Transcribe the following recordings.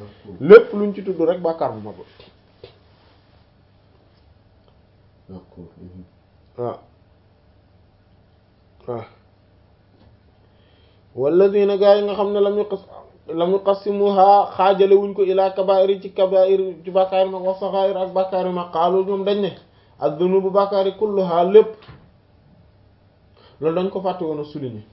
lépp luñ ci tudd rek bàkkaar bu mag d'accord waaw waaw walladina gaa yi nga xam ne lam yu qas lam yu qasimuha xaajale wuñ ko ilaa kabairi ci kabair ci bàkkaar mag wax saxair ak bàkkaar yu mag xaalu ñoom dañ ne ak dunubu bàkkaar yi kulluha lépp loolu dañ ko fàtte woon a souligner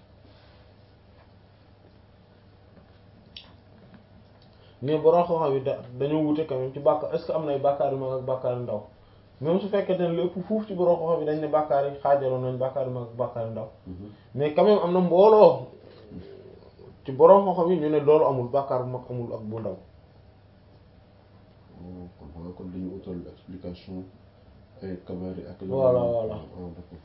mais borom xam-xam yi da dañoo wute quand même ci bàkkaar est-ce que am na ay bàkkaar yu mag ak bàkkaar yu ndaw même su fekkee ne lépp fuuf ci borom xam-xam yi dañ ne bàkkaar yi xaajaloon nañ bàkkaar yu mag ak bàkkaar yu ndaw mais quand même am na mbooloo ci borom xam-xam yi ñu ne loolu amul bàkkaar bu mag amul ak bu ndaw kon xam nga kon dañu utal explication ay kabaari ak Voilà, voilà. ah d'accord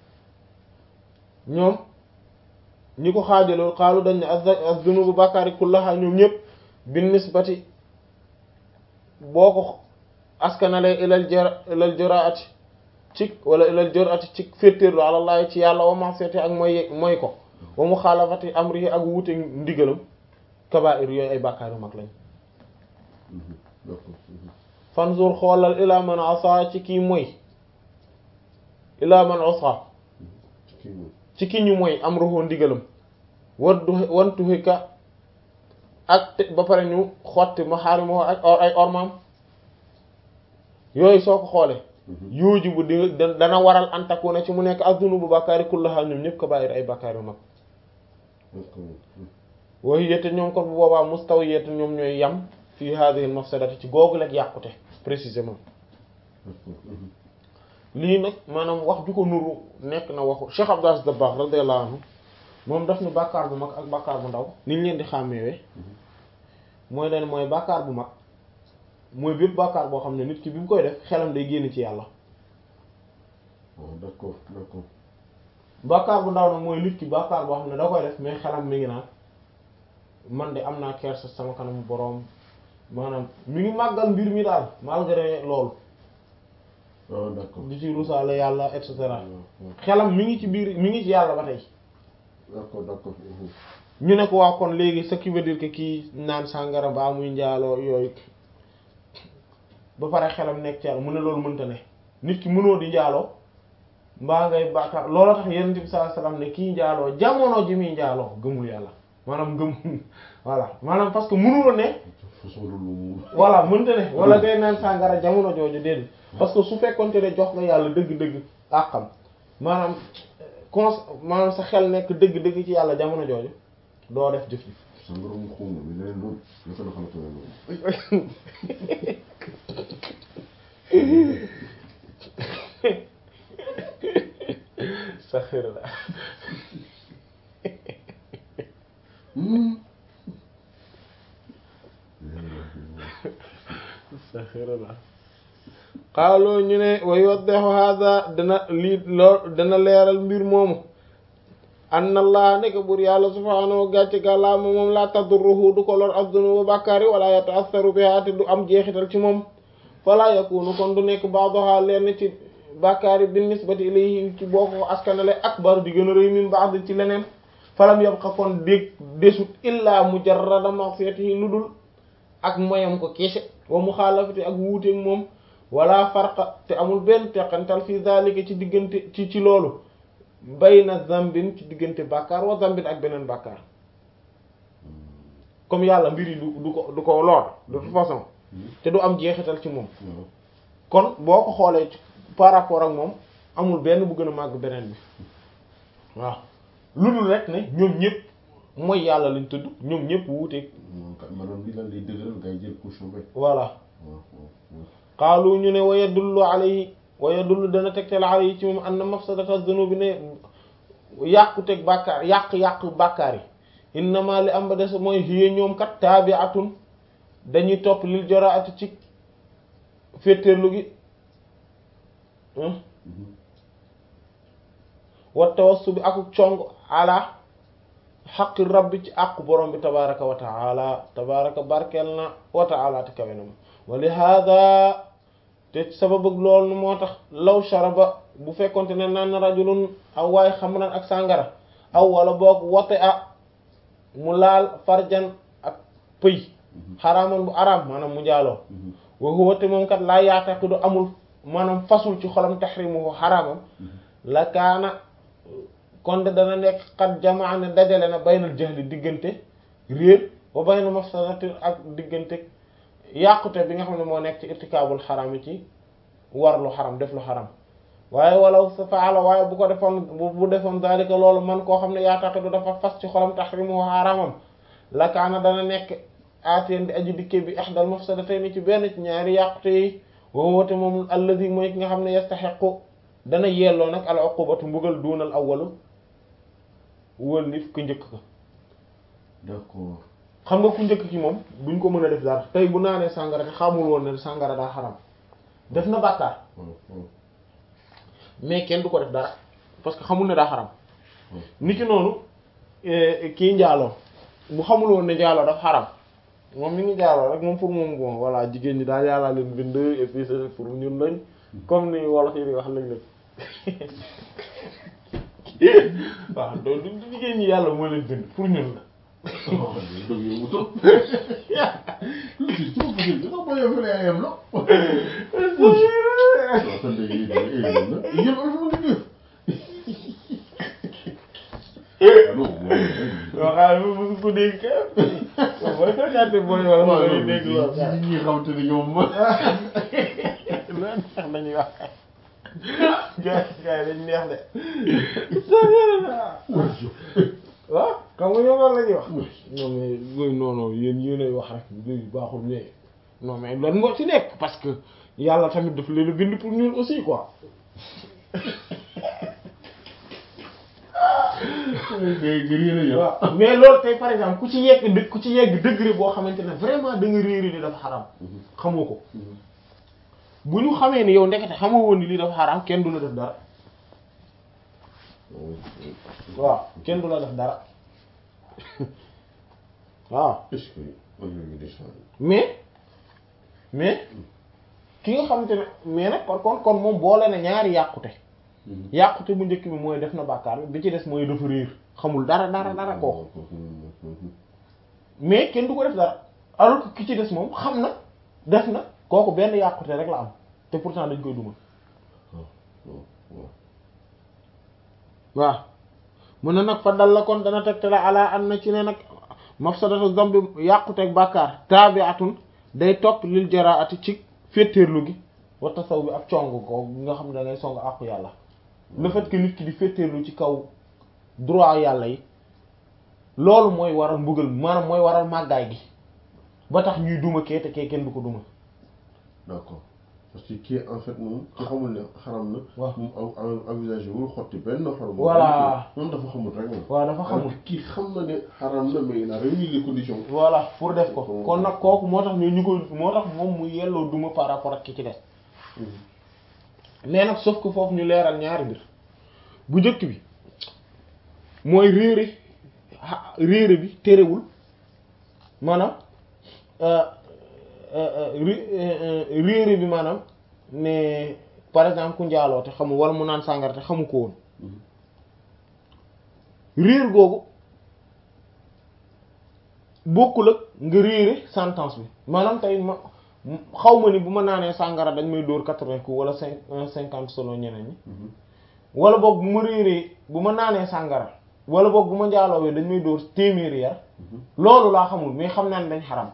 ñoom ñi ko xaajaloo xaalu dañ ne az-zunubu bàkkaar yi kullaha ñoom ñëpp bin nisbati boo ko askanalee ilal jara ilal jaraati ci wala ilal jaraati ci féttéerlu alallahi ci yàlla wa ma'siyati ak mooy mooy ko wa muxaalafati amrihi ak wuute ndigalam kabaa'ir yooyu ay bàkkaar yu mag lañ Mhm. d'accord Mhm. fanzur xoolal ila man asa ci kii mooy ila man asa ci kii moom ci ki ñu mooy amruhu ndigalam waddu wantuhika ak te ba pare ñu xotti maxaarimoo ak ay ormam yooyu soo ko xoolee Mhm. yooju bu di da- dana waral antakuna ci mu nekk az-zunubu bàkkaari kullaha ñoom ñëpp kabaa'ir ay bàkkaar yu mag d'accord Mhm. waaye yette ñoom kon bu boobaa mustawiyatu ñoom ñooy yam fii hadhihi al-mafsadati ci googu lekk yàqute précisément d'accord Mhm. lii nag maanaam wax ju ko nuru nekk na waxu Cheikh Abdou Aziz Dabakh radiyallahu anhu moom daf ni bàkkaar bu mag ak bàkkaar bu ndaw niñ leen di xàmmeewee mooy leen mooy bàkkaar bu mag mooy bépp bàkkaar boo xam ne nit ki bi mu koy def xelam day génn ci yàlla ah d'accord d'accord bàkkaar bu ndaw nag mooy nit ki bàkkaar boo xam ne da koy def mais xelam mi ngi naan man de am naa kersa sama kanam boroom maanaam mi ngi màggal mbir mi daal malgré loolu ah d'accord di ci rusaale yàlla et cetera Ah, ah. xelam mi ngi ci biir mi ngi ci yàlla ba tey d'accord d'accord Mhm. ñu ne ko waa kon léegi ce qui veut dire que kii naan sàngara baa muy njaaloo yooyu ba pare xelam nekk ci yàlla mu ne loolu mënta ne nit ki mënoo di njaaloo mbaa ngay bàkkaar looloo tax yonent bi sallallahu alayhi wasallam ne kii njaaloo jamono ji muy njaaloo gëmul yàlla maanaam gëm voilà maanaam parce que mënuloo ne façon loolu moom voilà mënta ne wala ngay naan sàngara jamono jooju déedéet parce que su fekkonte ne jox nga yàlla dëgg-dëgg àqam maanaam cons maanaam sa xel nekk dëgg-dëgg ci yàlla jamono jooju doo def jëf ji sangara mu xaw ma mais leneen loolu naka la xalaatoo loolu sa xër la Hmm. sa xër la xaaloo ñu ne wa yoddeexu hada dana lii lool dana leeral mbir moomu anna allah nekk bur yàlla subhaanahu gàcce gàllaama moom laa tadurruhu du ko lor az-zunubu bàkkaari wala yata'assaru biha te du am jeexital ci moom fala yakunu kon du nekk ba'daha lenn ci bàkkaari bin nisbati ilayhi ci boo ko askanale akbar di gën a rëy min ba'd ci leneen falam yabqa kon dég desut illa mujarrada ma'siyatihi lu dul ak moyam ko keese wa muxaalafati ak wuuteeg moom wala farqa te amul benn teqantal fi zalika ci diggante ci ci loolu bayna zambin ci diggante bàkkaar wa zambin ak beneen bàkkaar comme yàlla mbir yi du du ko du ko lor de toute façon te du am jeexital ci moom waaw kon boo ko xoolee ci par rapport ak moom amul benn bu gën a màgg beneen bi waaw lu dul rek ne ñoom ñëpp mooy yàlla lañ tudd ñoom ñëpp wuuteeg moom kat maanaam li lan lay dëgëral ngay jël position bi voilà waaw waaw waaw xaalu ñu ne wa yadullu alayhi wa yadullu dana tegtal alayhi ci moom anna mafsadata dhunubi ne yàqu teg bàkkaar yàq-yàq bàkkaar yi innama li am ba des mooy hiya ñoom kat taabi'atun dañuy topp lil jaraati ci féeteerlu gi Mhm. wa tawassubi akuk cong ala xaqi rabbi ci àqu borom bi tabaraka wa taala tabaraka barkeel na wa taala te kawe na ma wa li hada te sababu loolu moo tax law sharaba bu fekkonte ne naan rajulun aw waay xamran ak sàngara aw wala boog wote a mu laal farjan ak pëy xaraaman bu araam maanaam mu njaaloo wa huwa te moom kat laa yaataqidu amul maanaam fasul ci xolam tahrimuhu xaraamam la kaana kon de dana nekk xat jamaa ne dajale na baynal jahli diggante réer wa bayna mafsadati ak diggante yàqute bi nga xam ne moo nekk ci irtikaabul xaram yi ci war lu xaram def lu xaram waaye walaw sa faala waaye bu ko defoon bu defoon daalika loolu man koo xam ne yaataqidu dafa fas ci xolam tahrimuhu xaramam la kaana dana nekk aateen di aji dikke bi ihdal mafsadatayni ci benn ci ñaari yàqute yi woowote moom allazi mooy ki nga xam ne yastaxiqu dana yelloo nag al uqubatu mbugal duunal awwalu wëlif ku njëkk ko d'accord xam nga ku njëkk ki moom buñ ko mën a def dara tey bu naanee sàngara te xamul woon ne sàngara daa xaram def na bàkkaar mais kenn du ko def dara parce que xamul ne daa xaram niki noonu kii njaaloo bu xamul woon ne njaaloo daf xaram moom mi ngi njaaloo rek moom pour moom bon voilà jigéen ñi daal yàllaa leen bind et puis c'est pour ñun lañ comme ni wolof yi di wax lañ lañ waaw donc du jigéen ñi yàlla moo leen bind pour ñun la waaw xaaral ma bëgg ko dégg booy fekkaate booy wala ma lay dégg lool nit ñi xam te ne ñoom ma loolu neex nañuy wax gars gars dañ neex de waaw xam nga ñoom loolu la ñuy wax non mais booy non non yéen yéenay wax rek booy baaxul ne non mais loolu moo ci nekk parce que yàlla tamit daf leen a bind pour ñun aussi quoi waaw mais loolu tey par exemple ku ci yegg dë ku ci yegg degré boo xamante ne vraiment da nga réeri ni dafa xaram xamoo ko bu ñu xamee ni yow ndekete xamoo woon ni lii dafa xaram kenn du la def dara waaw kenn du la def dara waaw mais mais ki nga xamante ne mais nag kon kon kon moom boole na ñaari yàqute yàqute bu njëkk bi mooy def na bàkkaar bi bi ci des mooy dafa réer xamul dara dara dara kooku mais kenn du ko def dara alors que ki ci des moom xam na def na kooku benn yàqute rek la am te pourtant dañ koy duma waaw mu ne nag fa dal la kon dana tegte la ala an na ci ne nag mafsadatu zambi yàquteeg bàkkaar tabiatun day topp lil jaraati ci féttéerlu gi wa tasaw bi ak cong ko nga xam ne da ngay song àqu yàlla le fait que nit ki di féttéerlu ci kaw droit yàlla yi loolu mooy waral mbugal maanaam mooy waral màggaay gi ba tax ñuy duma kee te kee kenn du ko duma d'accord parce que kii en fait moom ki xamul ne xaram na waaw moom envisagé wul xotti benn xaram Voilà. moom dafa xamul rek moom waaw dafa xamul kii xam na ne xaram na mais il a réuni les conditions voilà pour def ko kon nag kooku moo tax ñu ñu ko moo tax moom mu yelloo duma par rapport ak ki ci des mais nag sauf que foofu ñu leeral ñaari mbir bu njëkk bi mooy réere ah réere bi terewul maanaam euh, euh, euh, ré- euh, euh, réere bi maanaam ne par exemple ku njaaloo te xamul wala mu naan sàngara te xamu ko woon réer googu bokkul ak nga réere sentence bi maanaam tey ma xaw ma ni bu ma naanee sàngara dañ may dóor quatre-vingts coups wala cinq cinquante selon ñeneen ñi wala boog bu ma réeree bu ma naanee sàngara wala boog bu ma njaaloowee dañ may dóor téeméeri yar loolu laa xamul mais xam naa ne dañ xaram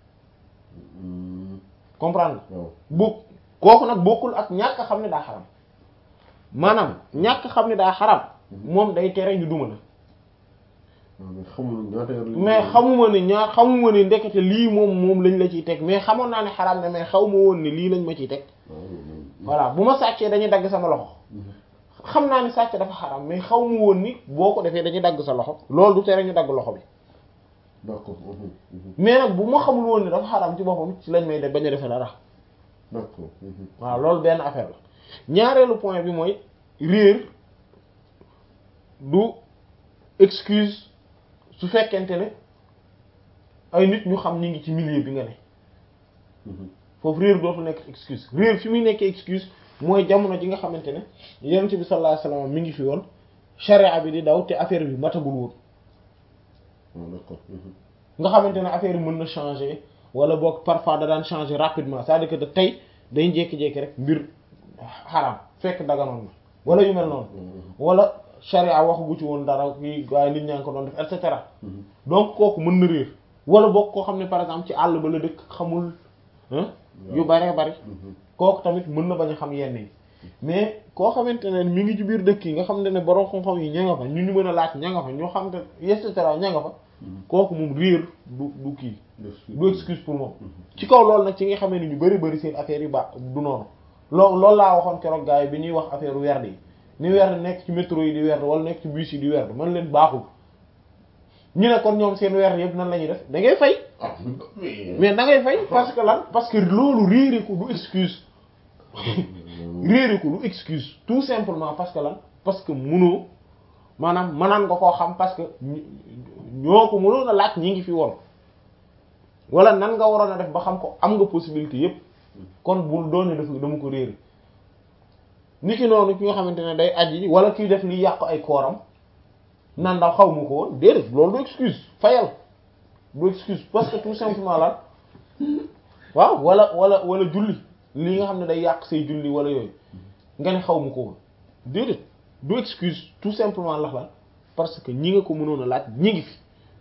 comprendre nga waaw bokk kooku nag bokkul ak ñàkk a xam ne daa xaram maanaam ñàkk xam ne daa xaram moom day tere ñu duma la waaw mais xamul ñaata yor mais xamuma ne ñaar xamuma ne ndekete lii moom moom lañ la ciy teg mais xamoon naa ne xaram ne mais xaw ma woon ne lii lañ ma ciy teg voilà bu ma sàccee dañuy dagg sama loxo xam naa ni sàcc dafa xaram mais xaw ma woon ni boo ko defee dañuy dagg sa loxo loolu du tere ñu dagg loxo bi d'accord mhm, mhm. mais nag bu ma xamul woon ne dafa xaram ci boppam ci lañ may def bañ a defee dara d'accord mhm. waaw loolu benn affaire la ñaareelu point bi mooy réer du excuse su fekkente ne ay nit ñu xam ñi ngi ci milieu bi nga ne Mhm. foofu réer dootu nekk excuse réer fi muy nekkee excuse mooy jamono ji nga xamante ne yonent bi sallallahu alayhi wasallam mi ngi fi woon charia bi di daw te affaire bi matagul woon waaw d'accord mhm. nga xamante ne affaire yi mën na changer wala boog parfois da daan changer rapidement c'est-à-dire que da tey day jékki-jékki rek mbir xaraam fekk daganoon na wala yu mel noonu wala charia waxagu ci woon dara kii waaye nit ñaa ngi ko doon def et cetera donc kooku mën na réer wala boog koo xam ne par exemple ci àll ba la dëkk xamul yu baree bari kooku tamit mën na bañ a xam yenn yi mais koo xamante ne mi ngi ci biir dëkk yi nga xam ne borom xam-xam yi ña nga fa ñu ñu mën a laaj ña nga fa ñoo xam te et cetera ña nga fa kooku moom réer du du kii du excuse pour moom ci kaw loolu nag ci nga xamee ne ñu bari bari seen affaire yi ba du noonu loolu loolu laa waxoon keroog gars yi bi ñuy wax affaire werd yi ni werd nekk ci métro yi di werd wala nekk ci bus yi di werd man leen baaxul ñu ne kon ñoom seen werd yëpp nan la ñuy def da ngay fay mais da ngay fay parce que lan parce que loolu réere ko du excuse réere ko du excuse tout simplement parce que lan parce que mënoo maanaam mënaan nga koo xam parce que ñoo ko mënoon a laaj ñi ngi fi woon wala nan nga waroon a def ba xam ko am nga possibilité yépp kon bul doone def dama ko réere ni ki noonu ki nga xamante ne day aji wala kiy def li yàq ay kooram nan ndax xaw ma ko woon déedéet loolu du excuse fayal du excuse parce que tout simplement lan waaw wala wala wala julli li nga xam ne day yàq say julli wala yooyu nga ne xaw ma ko woon déedéet du excuse tout simplement lax la parce que ñi nga ko mënoon a laaj ñi ngi fi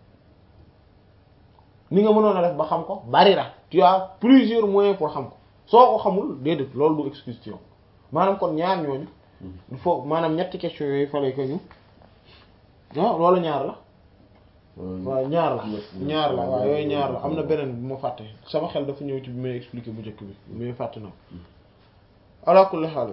ni nga mënoon a def ba xam ko bari na tu as plusieurs moyens pour xam ko soo ko xamul déedéet loolu du excuse ci yow maanaam kon ñaar ñooñu il faut maanaam ñetti question yooyu fale ko ñu ah loolu ñaar la waaw ñaar la ñaar la waaw yooyu ñaar la am na beneen bu ma fàtte sama xel dafa ñëw ci bi may expliquer bu njëkk bi mais fàtte na ala kulli xaal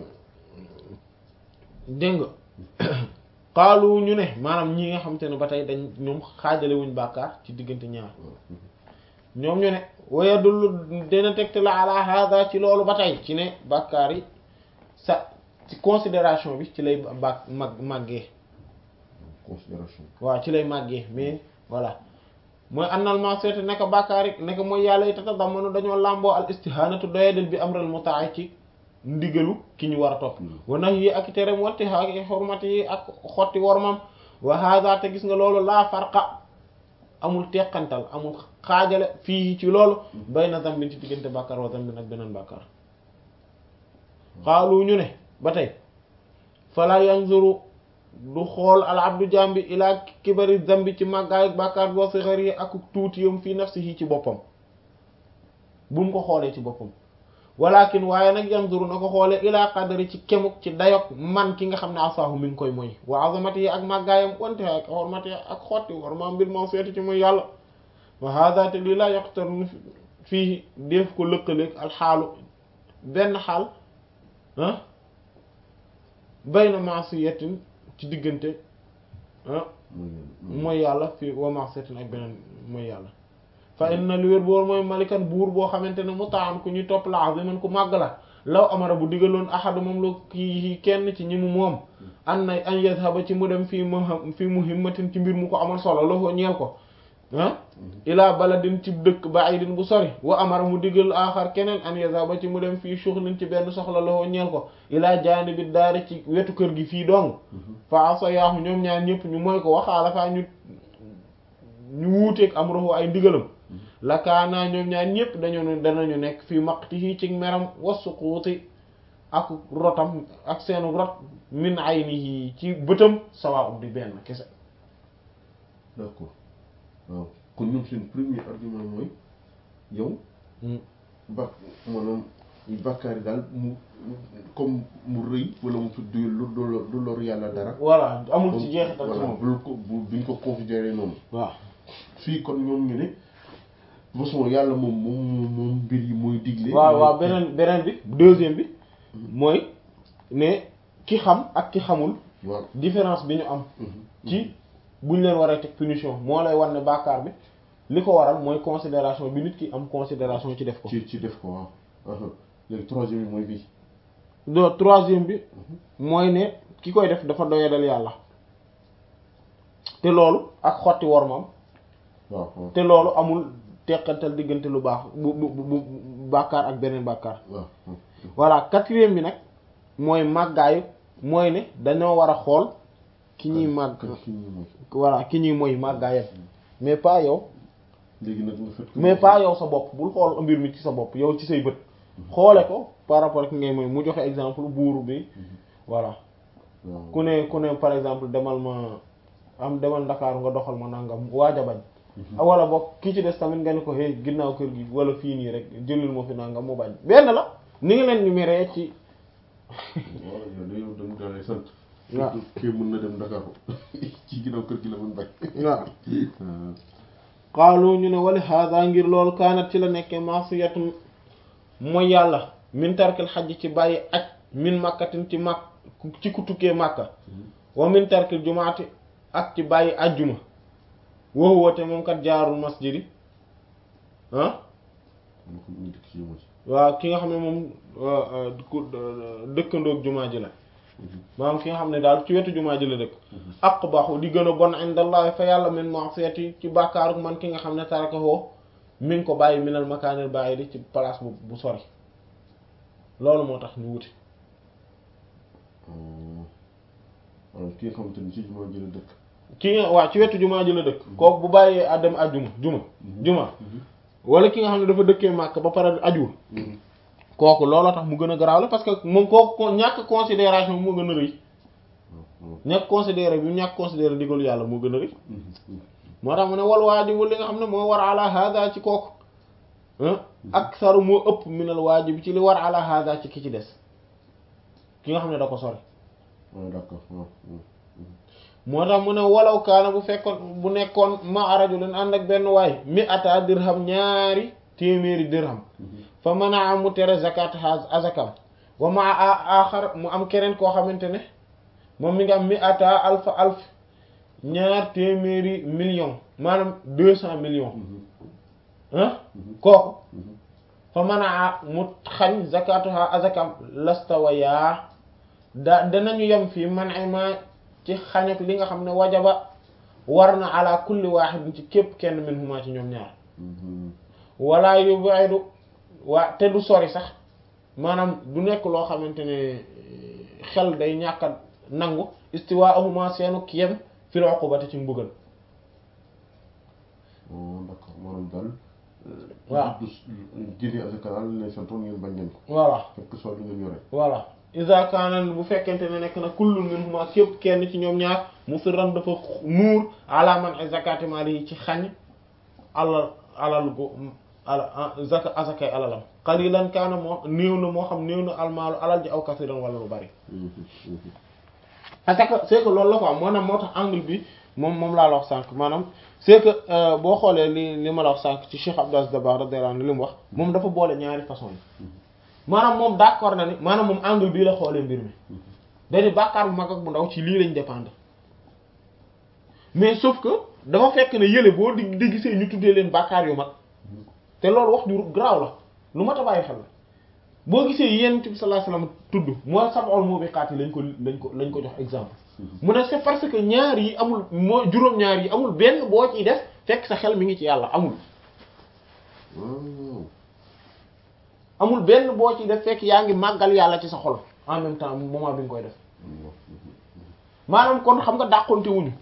dégg nga xaalu ñu ne maanaam ñi nga xamante ne ba tey dañ ñoom xaajale wuñ bàkkaar ci diggante ñaar ñoom ñu ne waya dul dina tegte la ala hada ci loolu ba tey ci ne bàkkaar yi sa ci considération bi ci lay bàkk mag màggee considération waaw ci lay màggee mais voilà mooy annal ma seete naka bàkkaar yi naka mooy yàlla yi tata damano dañoo làmboo al istihanatu doyadel bi amral mutaay ci ndigalu ki ñu war a topp wa nax yi ak terem watti ak xormati yi ak xotti wormam wa hada te gis nga loolu laa farqa amul teqantal amul xaajale fii ci loolu bay na zambin ci diggante bàkkaar wa zambin ak beneen bàkkaar xaalu ñu ne ba tey fala yanzuru du xool al abdu jambi ila kibari zambi ci màggaayu bàkkaar boo sixar yi ak tuutiyam fii nafsihi ci boppam bu mu ko xoolee ci boppam walakin waaye nag yanzuru na ko xoolee ila qadari ci kemuk ci dayok man ki nga xam ne asaahu mi ngi koy moy wa azamati yi ak màggaayam wante ak xormati ak xotti war ma mbir moo seeti ci muy yàlla wa hada te lii laa yoqtarnu fii def ko lëkkaleeg alxaalu benn xaal ah bayna ma'siyatin ci diggante ah mooy yàlla fii wa ma'siyatin ak beneen mooy yàlla fa inna li wér boor mooy malikan buur boo xamante ne mutaan ku ñuy topp la aziman ku màgg la law amara bu digaloon ahadu moom lu kii kenn ci ñi mu moom an na an yazhaba ci mu dem fii mu fii muhimmatin ci mbir mu ko amal solo la ñeel ko ah ilaa baladin ci dëkk ba'idin bu sori wa amara mu digal aaxar keneen an yazhaba ci mu dem fii shughlin ci benn soxla la ñeel ko ilaa jaanibi daari ci wetu kër gi fii dong fa asa yaaxu ñoom ñaar ñëpp ñu mooy ko waxaala faa ñu ñu wuuteeg am roxu ay ndigalam lakaanaa ñoom ñaar ñëpp dañu danañu nekk fii maqtihi ci meram wasuquuti ak rotam ak seenu rot min aynihi ci bëtam sawa di benn kese d'accord waaw kon ñoom seen premier argument mooy yow ba maanaam bàkkaar yi daal mu comme mu rëy wala mu tudd lu du lor yàlla dara voilà amul ci jeexital ci voilà moom bul ko bu duñ ko considérer noonu waaw fii kon ñoom ñu ne façon yàlla moom moom moom mbir yi mooy digle waaw waaw beneen beneen bi deuxième bi mooy ne ki xam ak ki xamul waaw différence bi ñu am ci buñ leen war a teg punition moo lay wan ne bàkkaar bi li ko waral mooy considération bi nit ki am considération ci def ko ci ci def ko waaw aha léegi troisième bi mooy bii do troisième bi mooy ne ki koy def dafa doyadal yàlla te loolu ak xotti wormam waaw waaw te loolu amul teqantal diggante lu baax bu bu bu bàkkaar ak beneen bàkkaar waaw voilà quatrième bi nag mooy màggaayu mooy ne dañoo war a xool ki ñuy màgg kan kii ñi mooy voilà ki ñuy mooy màggaayam mais pas yow léegi nag nga fekk mais pas yow sa bopp bul xool mbir mi ci sa bopp yow ci say bët xoole ko par rapport ak ngay mooy mu joxe exemple buur bi voilà waaw ku ne ku ne par exemple demal ma am demal Ndakaaru nga doxal ma nangam waaj a bañ wala boog ki ci des tamit nga ne ko hey ginnaaw kër gi wala fii nii rek jëlil ma fi nangam mu bañ benn la ni ngi leen ñu meree ci waaw yow de yow dañu daal sant waaw kii mën na dem Dakar ci ginnaaw kër gi la mën bañ waaw xaalu ñu ne wali hada ngir loolu kaanat ci la nekkee masiyatun mooy yàlla min tarkil xajj ci bàyyi aj min makkatin ci mak ci ku tukkee makka wa min tarkil jumaati ak ci bàyyi ajjuma woowu woote moom kat jaarul masjidi ah mu ko ñu dëkk ci yow ci waaw ki nga xam ne moom ku dëkkandoog jumaa ji la maanaam ki nga xam ne daal ci wetu jumaa ji la dëkk aqbahu di gën a bon indallahi fa yàlla min ma'siyati ci bàkkaaru man ki nga xam ne tarakahu mi ngi ko bàyyi minal makaanil ba'idi ci place bu bu sori loolu moo tax ñu wuti maanaam ki nga xamante ni ci jumaa ji la dëkk ki nga waaw ci wetu jumaa ji la dëkk kooku bu bàyyee a dem ajjuma juma juma wala ki nga xam ne dafa dëkkee màkk ba pare ajuwul kooku looloo tax mu gën a garaaw la parce que moom kooku ko ñàkk considération bi moo gën a rëy ñàkk considéré bi ñàkk considéré digalu yàlla moo gën a rëy moo tax mu ne wal waajibu li nga xam ne moo war ala hada ci kooku ak saru moo ëpp minal waajib ci li war ala hada ci ki ci des ki nga xam ne da ko sori waaw d'accord waaw moo tax mu ne walaw kaana bu fekkoon bu nekkoon ma rajulin ànd ak benn waay mi ata dirham ñaari téeméeri dirham fa mën a am mu tere zakat azakam wa ma axar mu am keneen koo xamante ne moom mi nga am mi ata alfa alf ñaar téeméeri million maanaam deux cent millions ah kooku fa mën a mu xañ zakatuha azakam lastawa yaa da danañu yem fii man ay ma ci xañak li nga xam ne wajaba war na ala kulli wahidin ci képp kenn min huma ci ñoom ñaar wala yub'idu waa te du sori sax maanaam du nekk loo xamante ne xel day ñàkkat nangu istiwaahuma seenu kiyem fil uqubati ci mbugal d'accord maanaam daal waaw génne asaka daal ne santoon ngeen bañ ngeen ko voilà fekk soo li ngeen yore voilà iza kaana bu fekkente ne nekk na kullun minhuma képp kenn ci ñoom ñaar musirran dafa nuur ala man ay zakati mali yi ci xañ alal alal gu ala zaka azakay alalam qalilan kaana moo néew na moo xam néew na almaalu alal ji aw kasiran wala lu bari parce que c'est que loolu la quoi maanaam moo tax angle bi moom moom laa la wax sànq maanaam c'est que boo xoolee li li ma la wax sànq ci Cheikh Abdou Aziz Dabakh radiyallahu anhu li mu wax moom dafa boole ñaari façon yi maanaam moom d'accord na ni maanaam moom angle bii la xoolee mbir mi dañu bàkkaar bu mag ak bu ndaw ci lii lañ dépendre mais sauf que dafa fekk ne yële boo di di gisee ñu tuddee leen bàkkaar yu mag te loolu wax ju garaaw la lu mat a bàyyi xel la boo gisee Yonent bi sallallahu alayhi wasallam tudd mooy sab'ul mubiqaat yi lañ ko lañ ko lañ ko jox exemple mu ne c'est parce que ñaar yi amul moo juróom-ñaar yi amul benn boo ciy def fekk sa xel mi ngi ci yàlla amul amul benn boo ciy def fekk yaa ngi màggal yàlla ci sa xol en même temps moment bi nga koy def maanaam kon xam nga dàqonte wuñu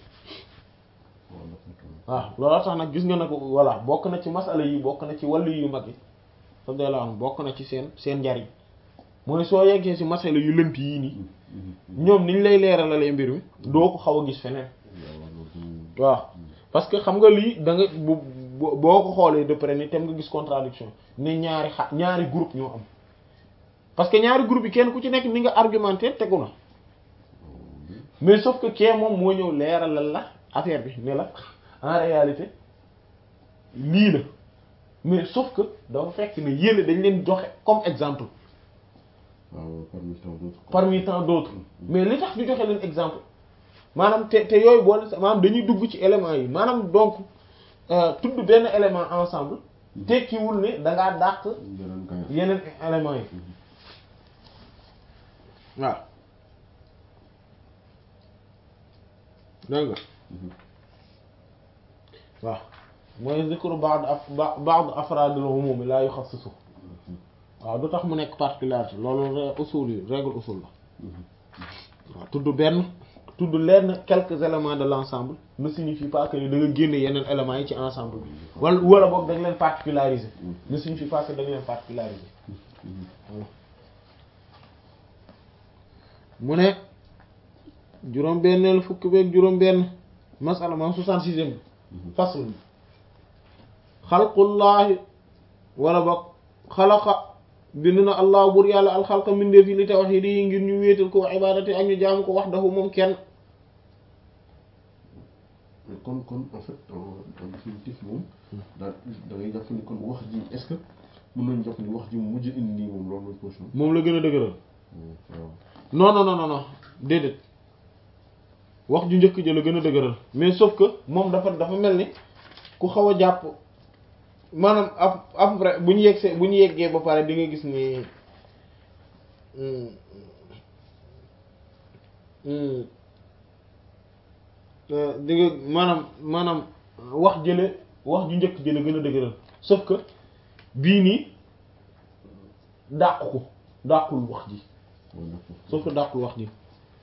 waaw loolu tax nag gis nga nag voilà bokk na ci masala yi bokk na ci wàllu yu mag yi radiyallahu anhu bokk na ci seen seen njariñ mooy soo yeggee ci masala yu lënt yii nii ñoom niñ lay leeralalee mbir mi doo ko xaw a gis feneen waaw parce que xam nga lii da nga bu boo ko xoolee de près ni tem nga gis contradiction ne ñaari xa ñaari groupe ñoo am parce que ñaari groupe yi kenn ku ci nekk ni nga argumenté tegu na mais sauf que kee moom moo ñëw leeralal la affaire bi ne la en réalité lii la mais sauf que dafa fekk ne yéene dañ leen joxe comme exemple waaw parmi tant d'autres parmi tant d'autres mais li tax ñu joxe leen exemple maanaam te te yooyu boole maanaam dañuy dugg ci éléments yi maanaam donc tudd benn élément ensemble tekkiwul ne da ngaa dàq beneen kay yeneen éléments yi waaw dégg nga waaw mooy zikru ba'd af ba'd afraadil umum la yuxassisu waaw du tax mu nekk particularité loolu usul yi règle usul la waaw tudd benn tudd lenn quelques éléments de l'ensemble ne signifie pas que ni da nga génne yeneen éléments yi ci ensemble bi wala wala boog da nga leen particulariser ne signifie pas que da nga leen particulariser mu ne juróom benneel fukki beeg juróom benn masala moom soixante-sixième bi fasl bi xalqullaahi wala boog xalaqa bind na allah bur yàlla alxalqa mbindeef yi li tawxiid yi ngir ñu wéetal ko wa ibaadati ak ñu jaamu ko wahdahu moom kenn kon kon en fait en définitif moom daal da ngay jàpp ni kon wax ji est-ce que mën nañu jàpp ni wax ji mu mujj indi nii moom loolu mooy position moom la gën a dëgëral waaw non non non non non déedéet wax ju njëkk ja la gën a dëgëral mais sauf que moom dafa dafa mel ni ku xaw a jàpp maanaam à à peu près bu ñu yegsee bu ñu yeggee ba pare di nga gis ni di nga maanaam maanaam wax jële wax ju njëkk jële gën a dëgëral sauf que bii nii dàq ko dàqul wax ji sauf que dàqul wax ji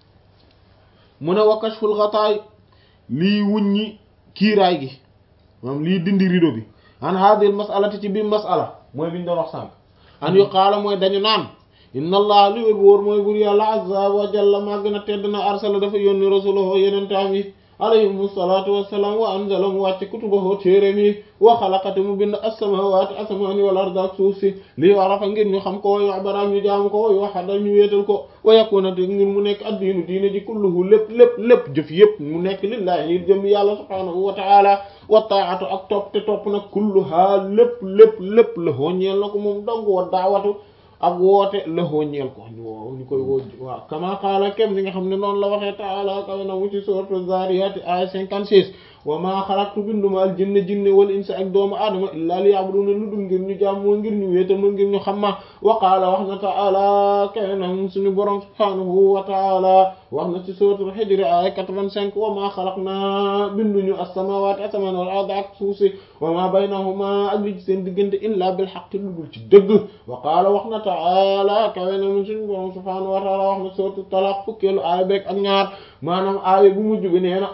mu ne wa kashful xataay lii wuññi kiiraay gi maanaam lii dindi rido bi an hadhihi masalati ci biir masala mooy bi ñu doon wax sànq an yu qaala mooy dañu naan inna allah li wér bu wóor mooy bur yàlla azza wa jalla màgg na tedd na arsala dafa yónni rasulahu yeneen taam yi alayhim salaatu wassalaam wa anzala mu wàcce kutubahu téeréem yi wa xalaqate mu bind as-samaawaati asamaani wal arda ak suuf si lii warafa ngir ñu xam ko wa yu'bara ñu jaamu ko wa yuwahhada ñu wéetal ko wa yakuna te ngir mu nekk addiinu diine ji kulluhu lépp lépp lépp jëf yëpp mu nekk lillahi ngir jëm yàlla subhaanahu wa ta'ala wa ta'atu ak topp te topp nag kulluha lépp lépp lépp la ñeel na ko moom dong wa daawatu ak woote la ñeel ko ñu koy woo waaw kama qaala kem ni nga xam ne noonu la waxee taala kaw na mu ci sourate Zariyat aya 56 wa maa xalaqtu binduma al jinne jinne wal insa ak doomu aadama illaa liya'buduna lu dul ngir ñu jaam moo ngir ñu wéetal moo ngir ñu xam ma wa qaala wax na taala kaw na suñu borom subhanahu wa taala wax na ci suratul Hijr aya 85 wa maa xalaqna binduñu as-samawati asamaan wal arda ak suuf si wa maa baynahuma ak li ci seen diggante illaa bil haqqi lu dul ci dëgg wa qaala wax na taala kawe na mu suñu borom subhaanahu wa taala wax na sourate Talaq fukkeelu aaya beeg ak ñaar maanaam aaya bu mujj bi nee na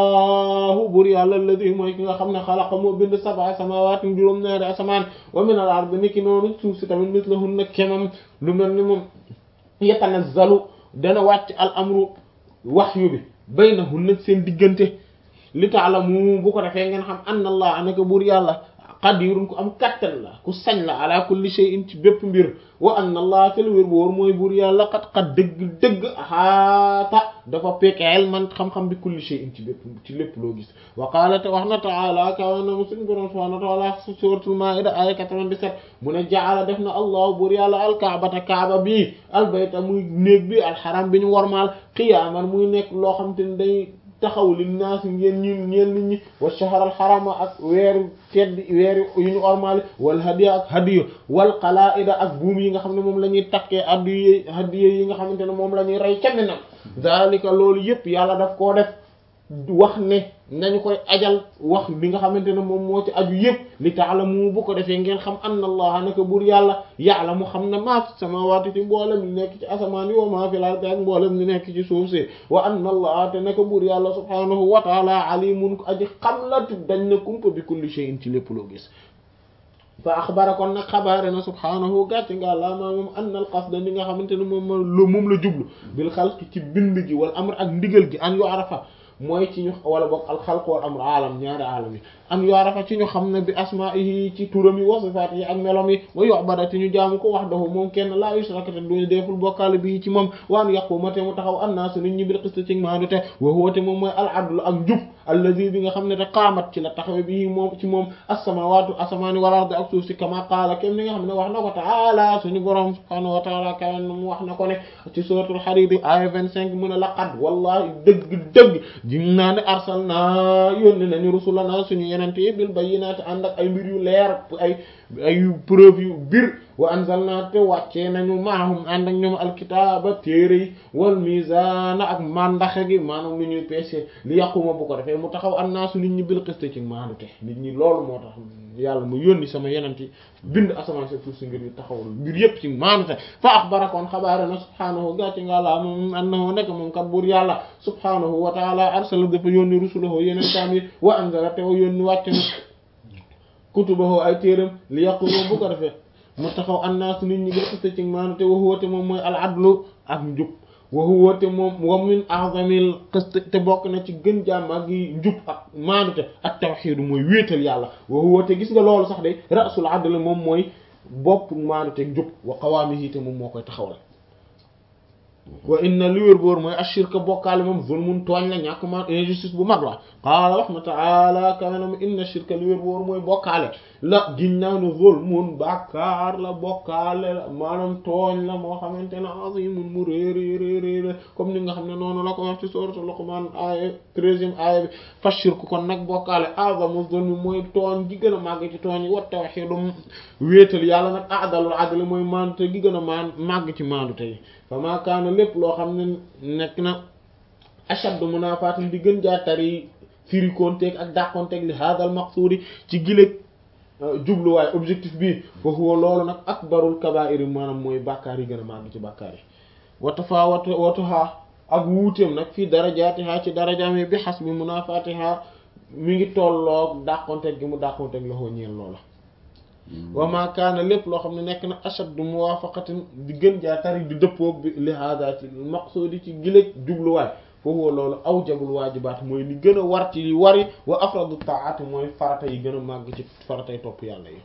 allahu bur yàlla alladi mooy ki nga xam ne xalaqa moo bind sab'a samawaatin juróom-ñaari asamaan wa min al ardi niki noonu suuf si tamit mislahunna kemam lu mel ni moom yatanazzalu dana wàcc al amru wahyu bi baynahunna seen diggante li ta'lamu bu ko defee ngeen xam anna allah anaka bur yàlla qadirun ku am kattan la ku sañ la ala kulli shay'in ci bépp mbir wa anna allah te lu wér bu wóor mooy buur yàlla xat xat dëgg dëgg xaata dafa pekkeel man xam-xam bi kulli shay'in ci bépp ci lépp loo gis wa qaala te wax na taala kawa na mu suñu borom subhanahu wa ta'ala suratul maida aya 97 mu ne jaala def na allah buur yàlla alkaabata kaaba bi albayta muy néeg bi alxaram bi ñu wormaal qiyaaman muy nekk loo xam te ne day taxaw li naas ngeen ñun ñeel nit ñi wa shahr al harama ak weeru tedd weeru yu ñu ormal wal hadiya ak hadiya wal qala'ida ak buum yi nga xam ne moom la ñuy takkee addiye hadiya yi nga xamante ne moom la ñuy rey kenn na zalika loolu yëpp yàlla daf koo def wax ne nañu koy ajal wax bi nga xamante ne moom moo ci aju yëpp li ta'lamu bu ko defee ngeen xam anna allaha naka buur yàlla ya'lamu xam ne maa fi samawati ci mboolem li nekk ci asamaan yi wa maa fil ardi ak mboolem li nekk ci suuf si wa anna allaha te naka buur yàlla subhanahu wa ta'ala alimun ko aji xam la te dañ na kumpa bi kulli shay'in ci lépp loo gis fa axbara kon nag xabaare na subhaanahu gàcce nga la maa moom anna al qasda li nga xamante ne moom lu moom la jublu bil xalqi ci bind gi wal amr ak ndigal gi an yu arafa mooy ci ñu wala boog al xalq wal amr alam ñaari alam yi an yu arafa ci ñu xam ne bi asma'ihi ci turam yi wa sifaatihi ak melom yi wa yu'bada te ñu jaamu ko wahdahu moom kenn la yushraka te duñu deful bokkaale bi ci moom wa an yaquma te mu taxaw annaasu nit ñi bil qist ci maandu te wa huwa te moom mooy al adl ak njub allazi bi nga xam ne te qaamat ci la taxawe bi moom ci moom as-samawatu asamaani wal ardi ak suuf si kama qaala kem ni nga xam ne wax na ko ta'ala suñu borom subhanahu wa ta'ala kawen mu wax na ko ne ci suratul hadid aya 25 mu ne laqad wallahi dëgg dëgg jim naa ne arsalna yónni nañu rusulana suñu yenente yi bil bayyinati ànd ak ay mbir yu leer ay ay preuve yu bir wa anzalna te wàccee nañu maahum ànd ak ñoom alkitaaba téere yi wal mizana ak mandaxe gi maanaam lu ñuy peese li yàquma bu ko defee mu taxaw annaasu nit ñi bil qist ci maandu te nit ñi loolu moo tax yàlla mu yónni sama yeneen yi bind asamaan si suuf si ngir ñu taxawal mbir yépp ci maanute fa axbarakoon xabaare na subhaanahu gàcce nga la moom annahu nekk moom kat buur yàlla subhaanahu wa taala arsala dafa yónni rusulahu yeneen taam yi wa anzala te wa yónni wàcc na kutubahu ay téeram li yàqulu bu ko defee mu taxaw annaas nit ñi gëstu ci maanute wa huwa te moom mooy al adlu ak njub wa huwa te moom wa min a'zamil qist te bokk na ci gën jàmm ak yi njub ak maanute ak tawxiidu mooy wéetal yàlla wa huwa te gis nga loolu sax de rasul adl moom mooy bopp maanute ak njub wa qawaamihi te moom moo koy taxawal wa inna li wér boor mooy ashirka bokkaale moom zulmun tooñ la ñàkk ma injustice bu mag la qaala wax na taala kanam inna shirka li wér boor mooy bokkaale la giñ naa ne zulmun bàkkaar la bokkaale la maanaam tooñ la moo xamante ne azimun mu réeréeréeré comme ni nga xam ne noonu la ko wax ci sourate Luqman aaya treizième aaya bi fa shirku kon nag bokkaale azamu zulmi mooy tooñ gi gën a màgg ci tooñ yi wa tawhidu wéetal yàlla nag adalul adl mooy maandute gi gën a maan màgg ci maandute yi fa maa kaana lépp loo xam ne nekk na ashaddu munaafatin di gën jaatari firikonteeg ak dàqonteeg li hadal maqsuudi ci giléeg jubluwaay objectif bi fa huwa loolu nag akbarul kabaa'iri maanaam mooy bàkkaar yi gën a màgg ci bàkkaar yi wa tafaawatuhaa ak wuuteem nag fii darajaatihaa ci darajaam bi hasbi munaafaatihaa mi ngi tolloog dàqonteeg gi mu dàqonteeg la ñeel loola wa ma kaana lépp loo xam ne nekk na ashaddu muwaafaqatin di gën jaa tari di dëppoog bi li hada ci maqsuudi ci giléeg jubluwaay foofu loolu awjabul waajibaat mooy li gën a war ci li wari wa afradu taati mooy farata yi gën a màgg ci faratay topp yàlla yi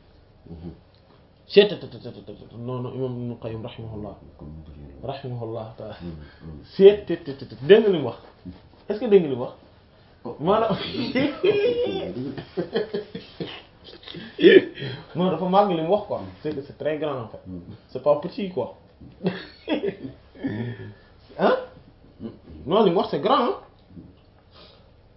seettt noonu imam ibnu qayyim rahimahullah rahimahullah taala seet dégg nga li mu wax est-ce que dégg nga li mu wax maanaam non dafa màgg li mu wax quoi c'est que c'est très grand en fait c'est pas petit quoi hein non li mu wax c'est grand